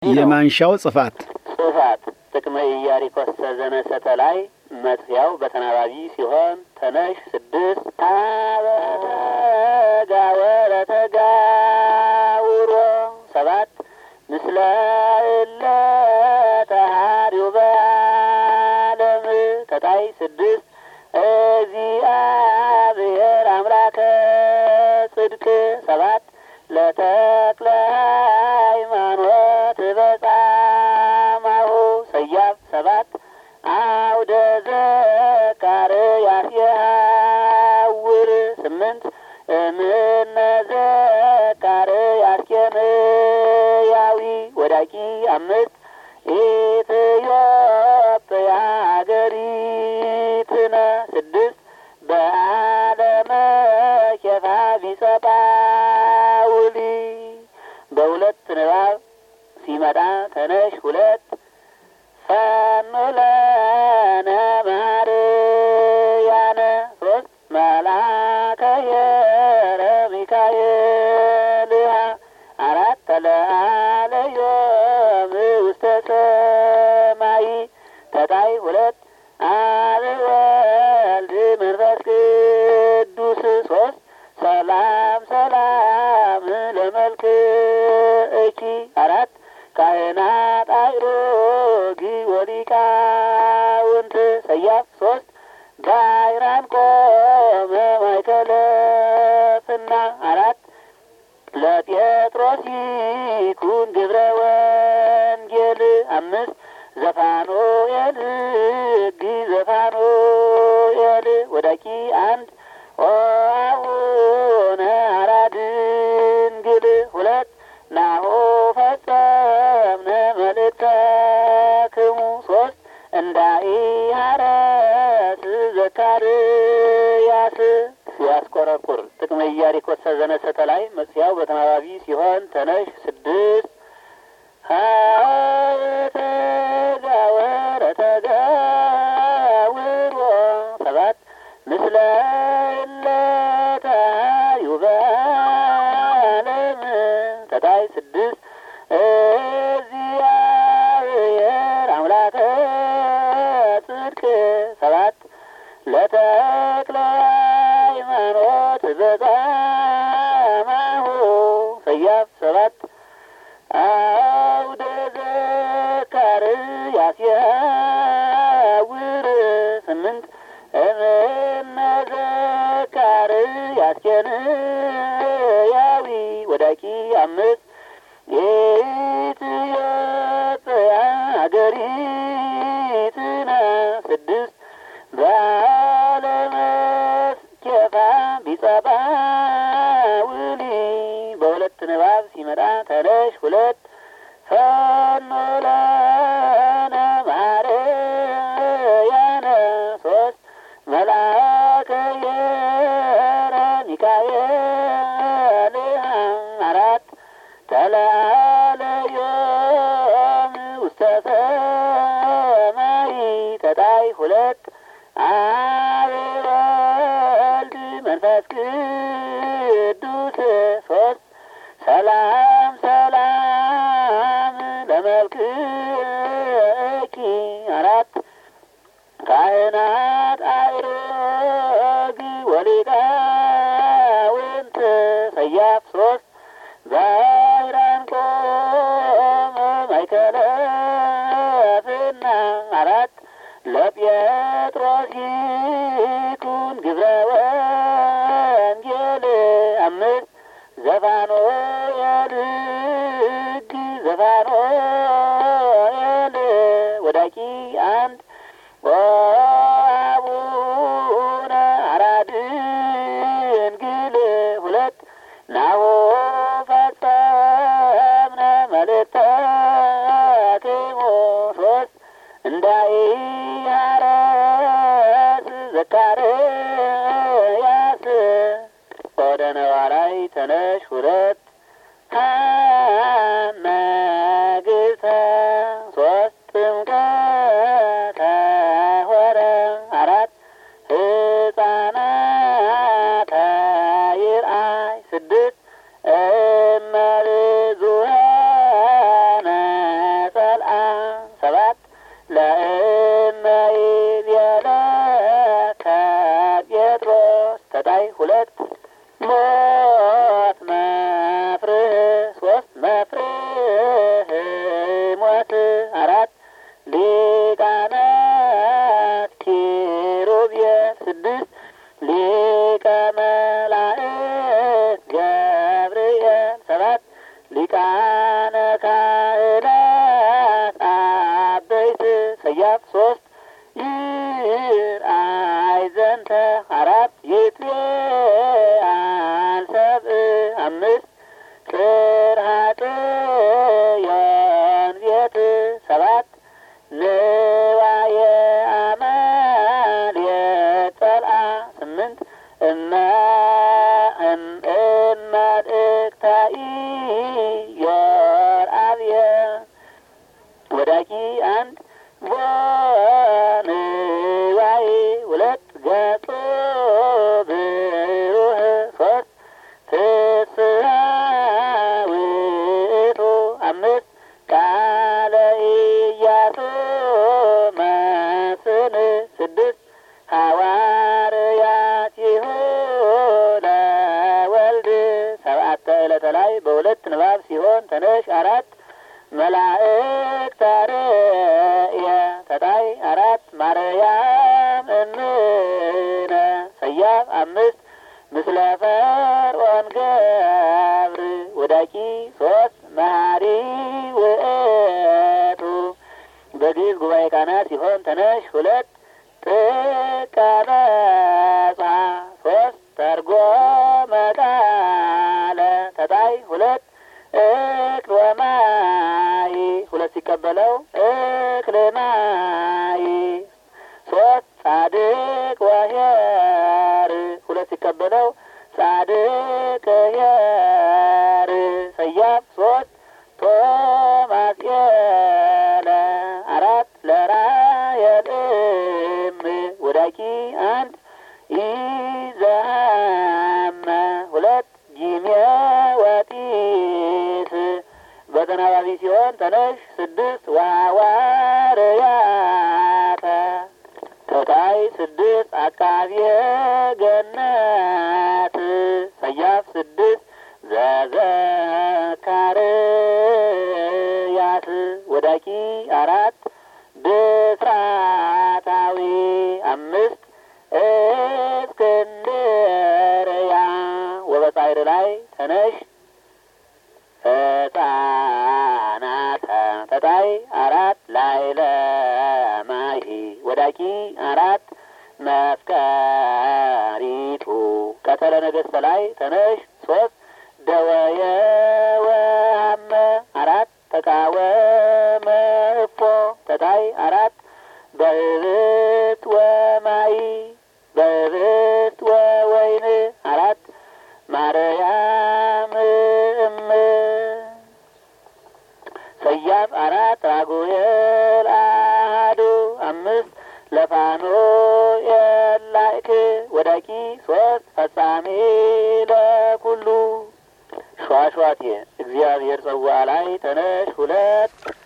የማንሻው ጽፋት ጽፋት ጥቅመ ኢያሪኮሰ ዘነሰተ ላይ መጥፊያው በተናባቢ ሲሆን ተነሽ ስድስት ታበተጋወረ ተጋውሮ ሰባት ምስለ እለ ተሃሪው በዓለም ተታይ ስድስት እግዚአብሔር አምላከ ጽድቅ ሰባት ለተክለ ሃይማኖት በጻማሁ ሰያፍ ሰባት አውደ ዘካርያስ የሐውር ስምንት እምነ ዘካርያስ ኬንያዊ ወዳቂ አምስት ኢትዮጵያ ሀገሪትነ ስድስት በዓለመ ኬፋ ቢጸጳውሊ በሁለት ንባብ ሲመጣ ተነሽ ሁለት ፈኑለነ ማርያነ ሶስት መልአከ የረ ሚካኤልሃ አራት ተለአለዮም ውስተ ሰማይ ተጣይ ሁለት አብ ወልድ መንፈስ ቅዱስ ሶስት ሰላም ሰላም ለመልክእኪ አራት ካህናት አእሮጊ ወሊቃውንት ሰያፍ ሶስት ባይራን ቆመ ማይከለፍና አራት ለጴጥሮስ ይኩን ግብረ ወንጌል አምስት ዘፋኖኤል ሕግ ዘፋኖኤል ወዳቂ አንድ ኦአቡነ አራ ድንግል ሁለት ናሆ ፈጸምነ መልእክተክሙ ሶስት እንዳኢሃረስ ዘካርያስ ሲያስቆረቁር ጥቅመ ኢያሪኮሰ ዘነሰተ ላይ መጽፊያው በተናባቢ ሲሆን ተነሽ ስድስት ተጋወረ ተጋውሮ ሰባት ምስለ እለታዩ በዓለም ተታይ ስድስት እግዚአብሔር አምላከ ጽድቅ ሰባት ለተክለ ሃይማኖት በጻማሁ ሰያፍ ሰባት አውደ ዘካርያስ የሐውር ስምንት እምነ ዘካርያስ ኬንያዊ ወዳቂ አምስት የኢትዮጵያ ሀገሪትነ ስድስት በዓለመ ኬፋ ቢጸጳውሊ በሁለት ንባብ ሲመጣ ተነሽ ሁለት ፈኖለነ ማርያነ ሶስት መልአከ የረ ሚካኤል አራት ተላለዮም ውስተ ሰማይ ተጣይ ሁለት አብ ወልድ መንፈስ ቅዱስ ሶስት ሰላም ሰላም ለመልክኪ አራት ካህናት አእሮግ ወሊቃውንት ሰያፍ ሶስት ባይራን ቆመ ማይከለፍና አራት ለጴጥሮስ ይኩን ግብረ ወንጌል አምስት ዘፋኖኤል ሕግ ዘፋኖኤል ወዳቂ አንድ አቡነ አራ ድንግል ሁለት ናሁ ፈጸምነ መልእክተክሙ ሶስት እንዳኢሃረስ ዘካርያስ ወደ ነዋራይ ተነሽ ሁለት ነገሥተ ሶስት ጥምቀተ ሆረ አራት ሕፃናተ ይርአይ ስድስት እመብዙኃነ ለእመይ ቤለ ከጴጥሮስ ተጣይ ሁለት ሞት መፍርህ ሶስት መፍርህ ሞት አራት ሊቃናት ኪሩቤል ስድስት ሊቀ መላእክት ገብርኤል ሰባት ሊቃነ ካህናት አበይት ሰያፍ ሶስት ይርአይ ዘንተ አራት ይትቤአል ሰብእ አምስት ቅርሃጥ የንቤት ሰባት ንዋየ አማን የጸልአ ስምንት እመ እመድእክታኢ የርአብየ ወዳቂ አንድ ወንዋይ ሁለት ገጾ ብሩህ ሶስት ፍስሐ ውእቱ አምስት ቃለ ኢያሱ መስን ስድስት ሐዋርያቲሁ ለወልድ ሰብዓተ ዕለተ ላይ በሁለት ንባብ ሲሆን ተነሽ አራት መላእክት አርየ ተጣይ አራት ማርያም እምነ ሰያፍ አምስት ምስለ ፈርዖን ገብር ወዳቂ ሶስት መሀሪ ውእቱ በግዕዝ ጉባኤ ቃና ሲሆን ተነሽ ሁለት ጥቀበጻ ሶስት ተርጎመ ቃለ ተጣይ ሁለት እክል ወማይ ሁለት ሲቀበለው እክል ማይ ሶስት ጻድቅ ወኄር ሁለት ሲቀበለው ጻድቅ ኄር ሰያፍ ሶስት ቶማስ የለ አራት ለራየልም ወዳቂ አንድ ኢዘሃመ ሁለት ጂሜ ወጢስ በተናባቢ ሲሆን ተነሽ ስድስት ዋዋርያተ ተታይ ስድስት አቃቤ ገነት ሰያፍ ስድስት ዘዘካርያት ወዳቂ አራት ብስራታዊ አምስት እስክንድርያ ወበጻይር ላይ ተነሽ ህፃናተ ተጣይ አራት ላይ ለማሂ ወዳቂ አራት መፍቀሪቱ ቀተለ ነገሥተ ላይ ተነሽ ሶስት ደወየ ወሀመ አራት ተቃወመ እፎ ተጣይ አራት በህብት ወማይ በህብት ወወይን አራት ማርያም እም ሰያፍ አራት ራጉኤል አሐዱ አምስት ለፋኖ የላይክ ወዳቂ ሶስት ፈጻሜ ለኩሉ ሸዋሸዋቴ እግዚአብሔር ጽዋ ላይ ተነሽ ሁለት